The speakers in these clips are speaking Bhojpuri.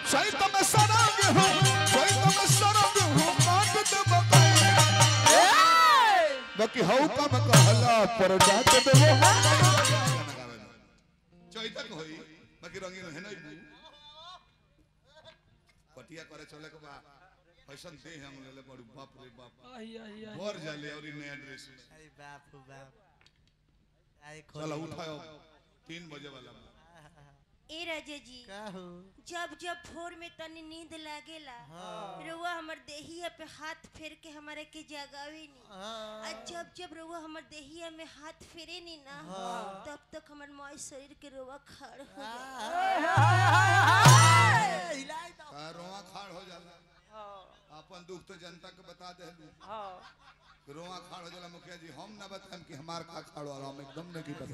चैत में सरंग हूँ चैत में सरंग हूँ काट दे बकैया बाकी हऊ का मैं कहला पर जात देबो चैतक होई बाकी रंगीन है नहीं बू पटिया करे चले के बा फैशन दे हम ले बड़ू बाप रे बाप आई आई आई भर जाले और इ नया ड्रेस में अरे बाप रे बाप आई चलो उठाओ तीन बजे वाला बा। ए राजा जी का हो जब जब भोर में तनी नींद लागेला रुआ हमर देहिया पे हाथ फेर के हमारे के जगावे नी आ जब जब रुआ हमर देहिया में हाथ फेरे नी ना तब तक हमर मोय शरीर के रुआ खड़ हो जाला हिलाई दो का रोआ खाड़ हो जाला अपन दुख तो जनता के बता दे रोआ खाड़ हो जाला मुखिया जी हम ना बताएं कि हमार का खाड़ होला हम एकदम नहीं पता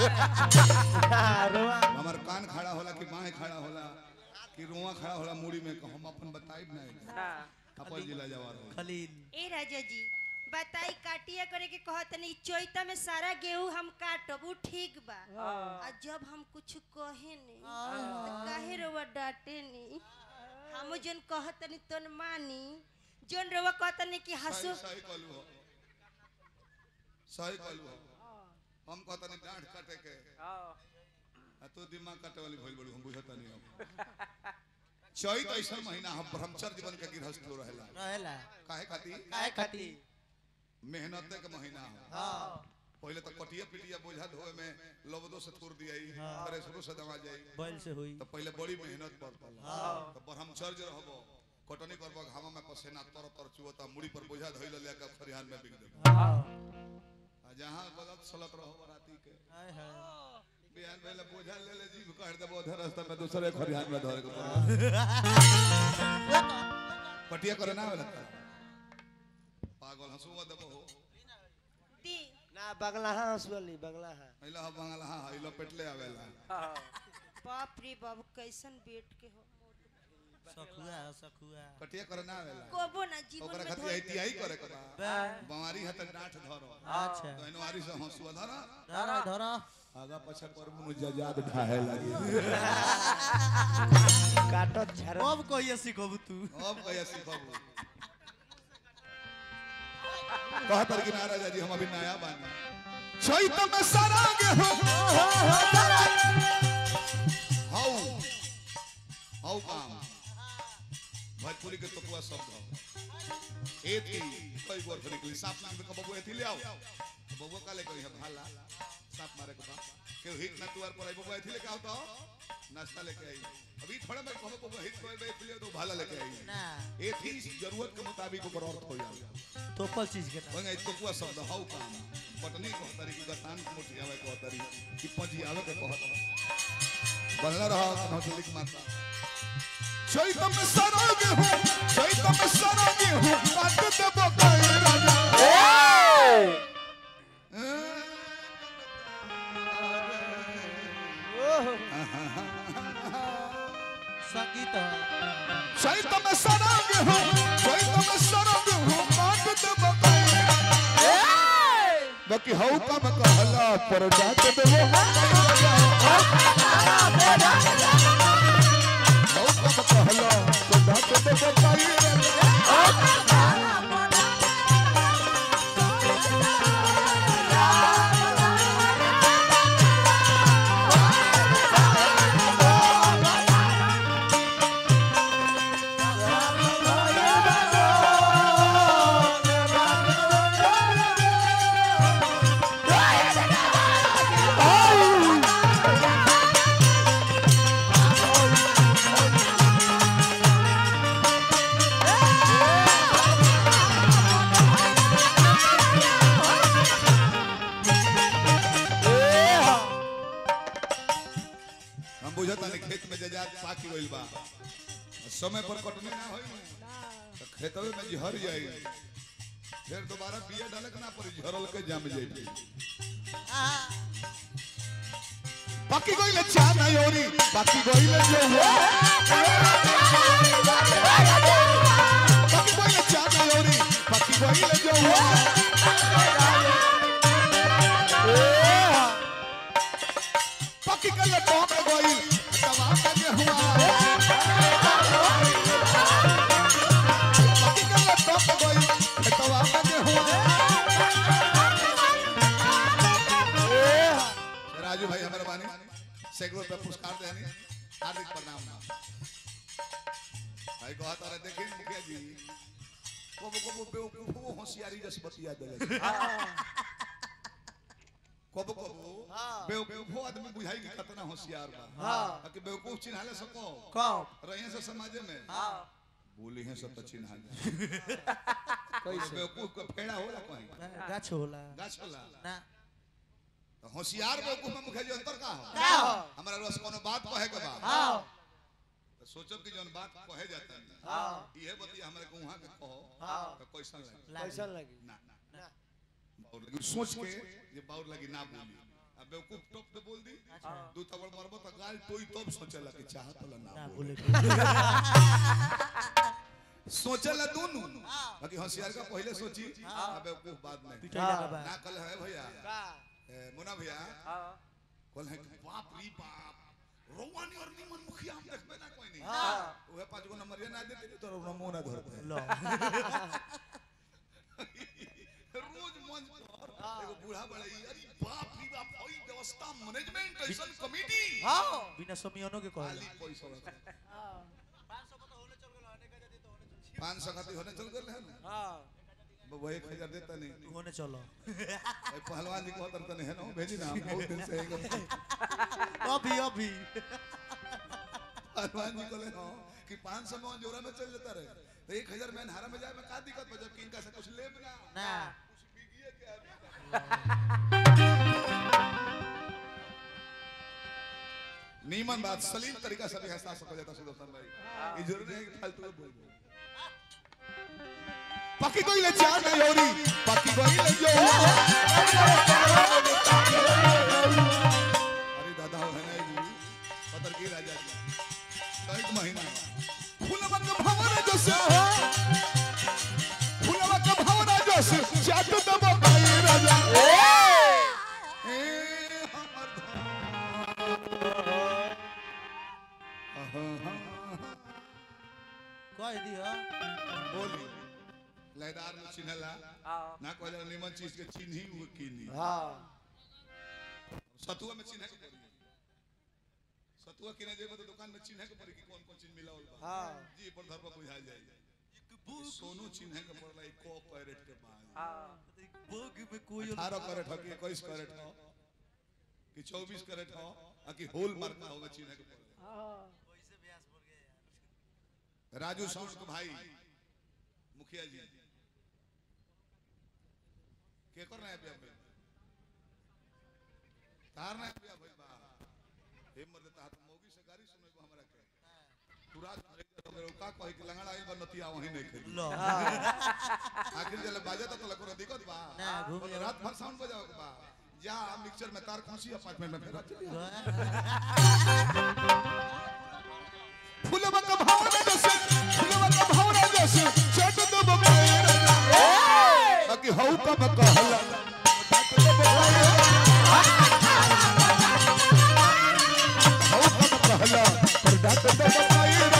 हमार कान खड़ा होला कि बाएं खड़ा होला कि रोआ खड़ा होला मुड़ी में कि हम अपन बताइब नहीं अपन जिला जवार हो खलील ए राजा जी बताई काटिया करे के कहत नहीं चैता में सारा गेहूं हम काटब उ ठीक बा आ जब हम कुछ कहे नहीं तो काहे रवा डांटे नहीं हम जन कहत नहीं तन मानी जोन रवा कहत नहीं कि हंसो सही सही कहलू हो सही कहलू हो हम कहता नहीं डांट काटे के आ तू दिमाग काटे वाली भइल बड़ू हम बुझता नहीं अब चैत ऐसा महीना हम ब्रह्मचर्य जीवन के गृहस्थ लोग रहेला रहेला काहे खाती काय खाती मेहनत के महीना हो हां पहले तो कटिया पिटिया बोझा धोए में लबदो से थोड़ दिया अरे शुरू से दवा जाई बैल से हुई तो पहले बड़ी मेहनत पड़ता तो ब्रह्मचर्य रहबो कटनी करबो घामा में पसेना तर तर चुवता मुड़ी पर बोझा धइल लेके खरिहान में बिक देबो हां आ जहां गलत सलत रहो राती के हाय हाय बिहान पहले बोझा ले ले जीव काट देबो उधर रास्ता में दूसरे खरिहान में धरे के पड़े पटिया करे ना वाला पागल हंसुआ देबो हो दी ना बगला हाँ हंसुअली बगला हाँ पहिला ह बंगला हां इलो पेटले आवेला बाप रे बाबू कैसन बेट के हो सखुआ सखुआ पटिया करे ना आवेला कोबो ना जीवन ओकरा में खातिर धोई एहतियाई करे के बा बा बमारी है त डांट धरो अच्छा तो इनवारी से हंसुआ धरा धरा धरा आगा पछा पर मुझ जजाद ढाहे लगी काटत झर अब कहिए सिखबू तू अब कहिया सिखबू कहतर कि नाराजा जी हम अभी नया बानी चैत में सराग हो हाउ हाउ काम भोजपुरी के तत्वा शब्द हो एथी कई गोर फिर निकली साफ नाम के बबुआ एथी ले आओ बबुआ का ले कही है भाला साफ मारे के बा के हिट ना तुआर पर आई बबुआ एथी लेके आओ तो नाश्ता लेके आई अभी थोड़ा मैं कहबो बबुआ हिट कोई बे एथी ले तो भाला लेके आई ना एथी जरूरत के मुताबिक ऊपर अर्थ हो जाए तोपल चीज के वंगा इतो कुआ शब्द हाउ काम पटनी को तरी की गतान मोटी आवे को तरी की पंजी आवे के कहत बनला रहा कनो लिख माता चैत में सरोग हूँ चैत में सरोग हूँ काट देबो कोई राजा संगीत चैत में सरोग हूँ चैत में सरोग हूँ काट देबो कोई राजा बाकी हऊ का मैं कहला पर जात देबो हऊ का मैं कहला पर जात देबो कोई राजा हम बुझता नहीं खेत में जजात पाकी गइल बा समय पर कटनी ना होई तो खेतवे में झर जाई फिर दोबारा बिया डाले के ना पड़ी झरल के जम जाई बाकी गइल चाना योरी बाकी गइल जो हो बाकी गइल चाना योरी बाकी गइल जो हो बाकी कल टॉप गइल दवा के हुआ बदनाम ना भाई कहत रहे देखिए मुखिया जी कबो कबो बेवकूफो होशियारी जस बतिया देले कबो कबो हाँ। बेवकूफो आदमी बुझाई कि कितना होशियार बा हाँ। कि बेवकूफ चिन्हाले सको कब रहे से समाज में बोली है सब तो चिन्हा जाए कैसे बेवकूफ का फेड़ा होला कहीं गाछ होला गाछ होला ना तो होशियार बेवकूफ में मुखिया जी अंतर का हो का हो? हमारा रोज कोनो बात कहे के बा हाँ तो सोचब कि जौन बात कहे जाता है हाँ इहे बतिया हमरे को वहां के कहो हाँ। तो कैसन लगे कैसा लगी ना ना बाउर लगी सोच के ये बाउर लगी ना बोली अब बेवकूफ टॉप पे बोल दी दू तबड़ मरबो तो गाल टोई तब सोचला कि चाहत ला ना ना बोले बोले सोचला दोनों बाकी होशियार का पहले सोची अब बेवकूफ बाद में पिटाई लगा बा ना कल है भैया का ए, मुन्ना भैया कल है कि बाप रे बाप रोवानी और निमन मुखिया हम देखबे ना कोई नहीं हाँ ओहे पांच गो नंबर ये ना देते तो नमो ना धरते लो रोज मंच पर एगो बूढ़ा बड़ा ई, अरे बाप रे बाप ओई व्यवस्था मैनेजमेंट ऐसन कमिटी हाँ बिना समियानो के कहला खाली पैसा रखा पाँच सौ खाती होने चल गए हैं हाँ वो एक हजार देता नहीं तू होने चलो ए, पहलवान जी को तरता नहीं है ना भेजी ना हम बहुत दिन से एकदम अभी अभी पहलवान जी को ले हाँ कि पाँच सौ में जोरा में चल जाता रहे तो एक हजार में हारा में जाए में का दिक्कत बा जबकि इनका से कुछ लेब ना ना कुछ बिगिए के नीमन बात सलीम तरीका से भी हंसा सको जाता सुदर्शन भाई ये जरूरी है कि फालतू में बोल बोल पक्की कोई ले चार नहीं हो रही पक्की कोई ले जो अरे दादा हो है ना जी पतर की राजा जी तो एक महीना फूलवा का भवन जैसे फूलवा का भवन जैसे चाट दबा भाई राजा ए हमर धन कह दिया बोली लयदार में चिन्हला ना कहला निमन चीज के चिन्ही वो कीनी हाँ सतुआ में चिन्ह के पड़ी सतुआ किने जेबे तो दुकान में चिन्ह के पड़ी कि कौन कौन चीज मिलावल बा हाँ जी पर धर पर बुझा जाए सोनू चिन्ह के पड़ला एक को कैरेट के बाद बोग में कोई 18 कैरेट हो कि 21 कैरेट हो कि 24 कैरेट हो आ कि होल मार्क का होगा चिन्ह के पड़ला राजू साउंड के भाई मुखिया जी के कर रहे हैं अभी अभी तार ना अभी अभी बा हे मर्द तार मौगी से गाड़ी सुने को हमरा के तू रात भर एक जगह रहो, का कहे कि लंगड़ा आई बा नतिया वहीं नहीं खेली लो आखिर जले बाजा तो लको दिक्कत बा ना, घूम बोले, जाओ। रात भर साउंड बजाओ के बा जा मिक्सचर में तार खोसी अपार्टमेंट में फेरा चली फुलवा का भावना जैसे फुलवा का भावना जैसे चट दो बबेरा बाकी हौ कब कहला हौ कब कहला पर डाट दो बबेरा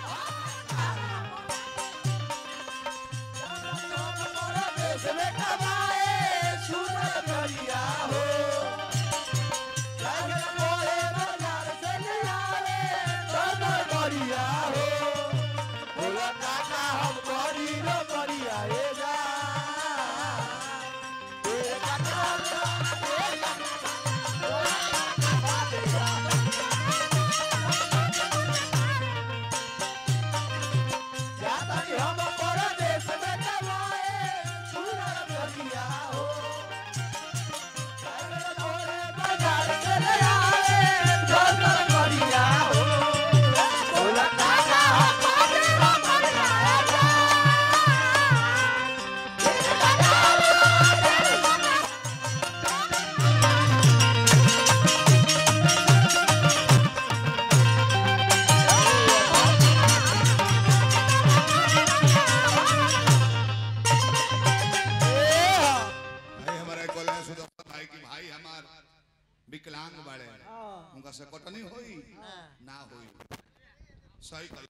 भाई हमारे कॉलेज सुदर्शन भाई की भाई हमार विकलांग बड़े उनका से कटनी होई ना होई सही कल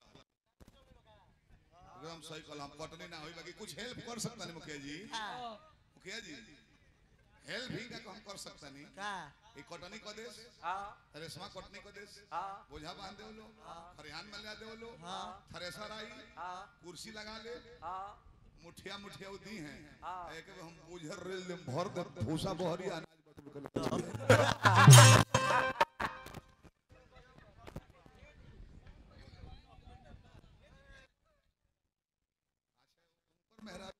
एकदम सही कल हम कटनी ना होई बाकी कुछ हेल्प कर सकता नहीं मुखिया जी मुखिया जी हेल्प भी का हम कर सकता नहीं का ई कटनी क देश हाँ रेशमा कटनी क देश हाँ बोझा बांध दे लो खरिहान में ले दे लो हाँ। थ्रेसर आई हाँ कुर्सी लगा ले हाँ मुठिया मुठिया दी हैं हाँ। एक बार हम बुझर रेल में भर दे भूसा बहरी अनाज बटुर के ले ऊपर मेहरा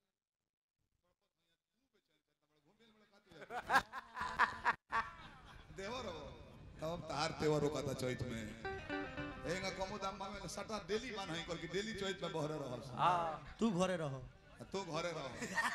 देवर हो तब तार तेवर हो कता चैत में एंगा कमो दाम में सटा डेली मान है कर कि डेली चैत में बहरे रहल हाँ तू घरे रहो आ तू घरे रह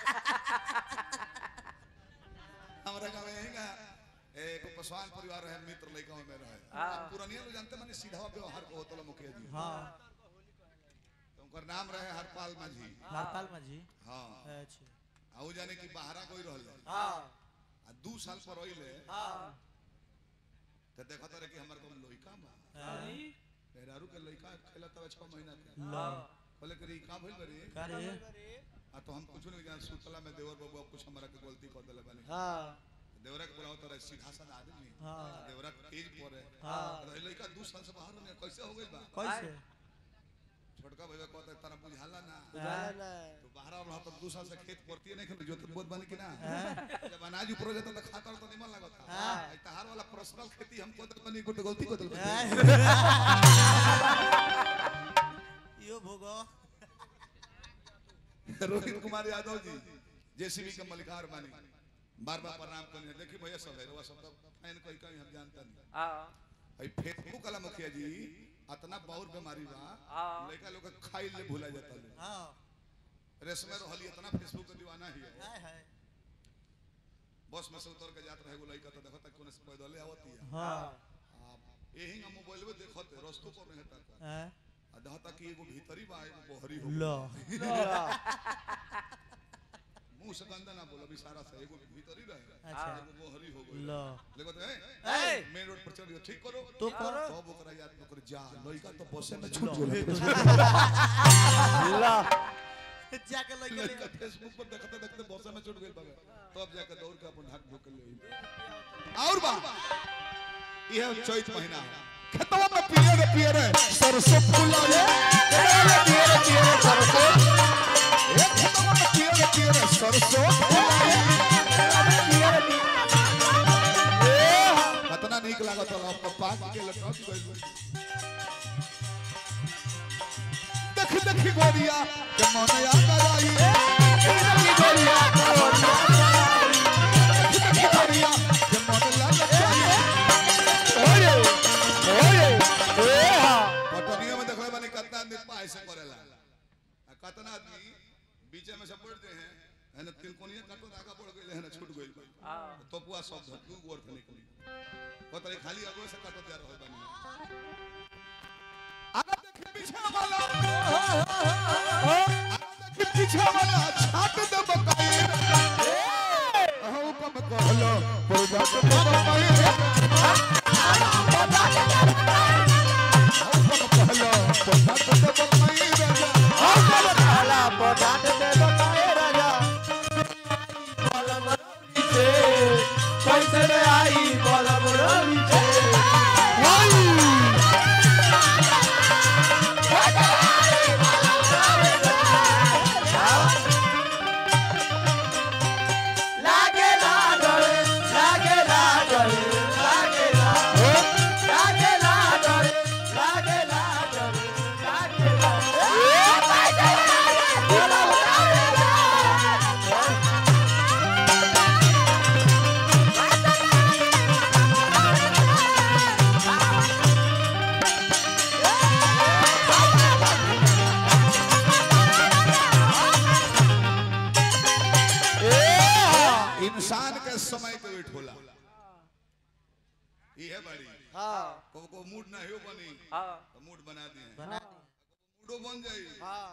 हमरा गांव में हेंगा एक पसवान परिवार है मित्र लइका में रहे हाँ। पुरानिया लोग जानते माने सीधा व्यवहार को होतला मुखिया जी हाँ तो उनकर नाम रहे हरपाल माझी हरपाल माझी हां अच्छा आ उ जाने कि बाहरा कोई रहले हाँ आ दू साल पर रहिले हाँ तो देखत रहे कि हमर कौन लइका बा हाँ। मेहरारू के लइका खेला तब 6 महीना के लो बोले कि का भइल बरे का रे आ तो हम कुछ नहीं जान सुतला में देवर बाबू अब कुछ हमरा के गलती कर देले बानी हाँ देवरा के बुलाओ तो सीधा साधा आदमी हाँ। देवरा तेज पड़े हाँ। रह लइका दू साल से बाहर में कैसे हो गइल बा कैसे छोटका भैया कहता तारा बुझाला ना बुझाला तो बाहर रहा तो दू साल से खेत पड़ती नहीं खेल जो तो बहुत बन कि ना जब अनाज ऊपर हो जाता तो खाता तो निमन लगता हाँ। आई तहार वाला पर्सनल खेती हम को तो बनी को तो गलती को तो यो भोगो रोहित कुमार यादव जी जेसीबी के मलिकार बानी बार बार प्रणाम करने देखी भैया सब है वो सब तो फैन कोई कहीं हम जानता नहीं हाँ आई फेसबुक वाला मुखिया जी अतना बहुत बीमारी बा हाँ। लड़का लोग के खाई ले भूला जाता ले हाँ रेशमे रहली इतना फेसबुक के दीवाना ही है हाय हाय बस में से उतर के जात रहे वो लड़का तो देखो तक कोने से पैदल आवत ही हाँ आप यही हम मोबाइल में देखत है रस्तो पर नहीं तक हैं? आ दहता कि एगो भीतरी बा एगो बहरी हो लो मुंह से गंदा ना बोलो इशारा से एगो भीतरी रहे अच्छा। एगो बहरी हो गई लो लेकिन तो ए! है मेन रोड पर चल गया ठीक करो तो करो। सब ओकरा याद न कर जा लइका तो बसे में लो, छूट हे गेल तो- ला जाके लग लइका फेसबुक पर देखते देखते बसे में छूट गेल बाबा तब जाके दौड़ के अपन ढाक ढोक ले और बा यह चैत महीना खेतवा में पियर पियर सरसों फूलावे पियर पियर सरसों ए खेतवा में पियर पियर सरसों फूलावे पियर पियर कितना नीक लागत होला पप्पा के लटक गइल देख देख गोरिया के मन या कराई देख देख गोरिया के मन या कराई देख देख गोरिया के मन ला लगाई ओए ओए ए हा पटनिया में देखले बानी कितना आदमी पाए से करेला आ कितना आदमी बीचे में से पड़ते हैं है ना तिलकोनिया कटो आगा बढ़ गइल है ना छूट गइल हाँ तोपुआ सब धतू गोर थे निकली पतरे खाली अगो से कटो जा रहल बानी आगा देखे पीछे वाला आगा देखे पीछे वाला छाट दे बकाई अहो कम कहलो पुरबत बकाई अहो कम कहलो पुरबत बकाई राजा ला पटाट दे बताए राजा कैसे रे आई बलम रवि से लागे लागल लागे लागल लागे लागल लागे लागल लागे लागल लागे इंसान के समय के वेट होला ये है बड़ी हाँ को को मूड ना हो बनी हाँ तो मूड बना दिए बना मूडो बन जाई हाँ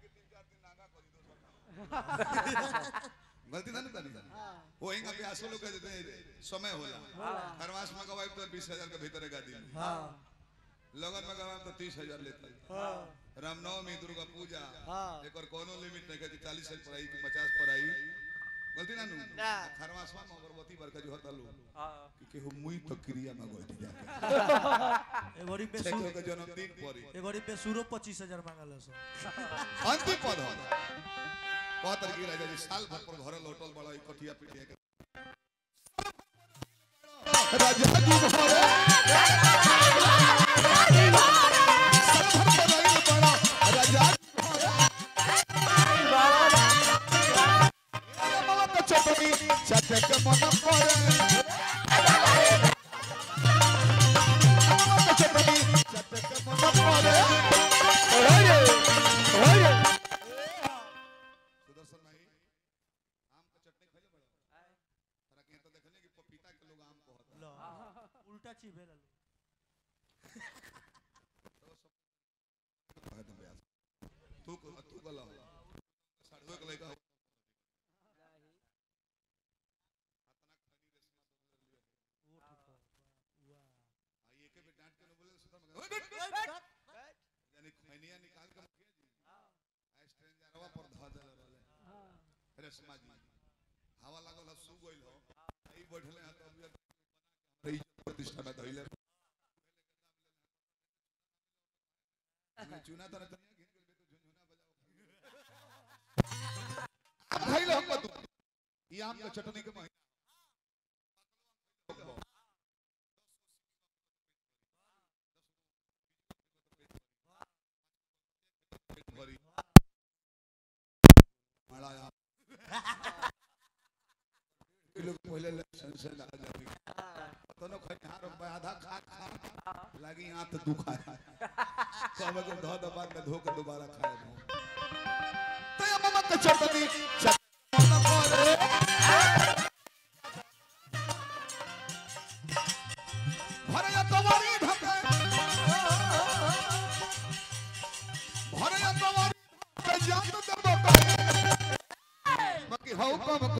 गलती ना करी वो इंगा पे आसो लोग कहते हैं समय होला खरवास में गवाई तो 20000 के भीतर का दिन हाँ लगन में गवाई तो 30000 लेता हाँ रामनवमी दुर्गा पूजा हाँ। एक और कोनो लिमिट नहीं है कि 40 साल पर आई कि 50 पर आई बोलती ना नु ना। खरवासवा में अगरबत्ती बरका जो हता लो हाँ कि केहू मुई तो क्रिया में गई जा एगोरी पे छे सु के जन्मदिन परी एगोरी पे सुरो 25000 मांगल सो अंतिम पद हो बहुत तरह की राजा जी साल भर पर घर लौटल बड़ा ई कथिया पिटिया के राजा जी भरे साल भर पर रहिल बड़ा राजा बाबा के चटनी चटे के मन करे बाबा के चटनी चटे के मन करे सुदर्शन भाई आम का चटनी खइले बड़ा तोरा के तो देखने कि पपीता के लोग आम कहत लो उल्टा चीबे ला तू को तू गला साढ़े के लइका आई एके पे डांट के न बोले सुधा मगर यानी खैनिया निकाल के मुखिया जी स्ट्रेंजरवा पर ध देले रहले अरे समाज जी हवा लागल सु गइल हो ई बैठले हाथ अब रही प्रतिष्ठा में धइले चुना तर तनिया घेर के तो झुनझुना बजाओ खइले हम तू ई आम के चटनी के महीना भरी बड़ा आम ये लोग पहले लक्षण से ना जाती तो न खाई हार में आधा खा खा लगी आंत दुखाए कब को धो दो बाद में धो के दोबारा खाए हो तो ये मम्मा के चटनी चटनी मन करे भरया तवारी धके भरया तवारी के जात दबो बाकी हौ कम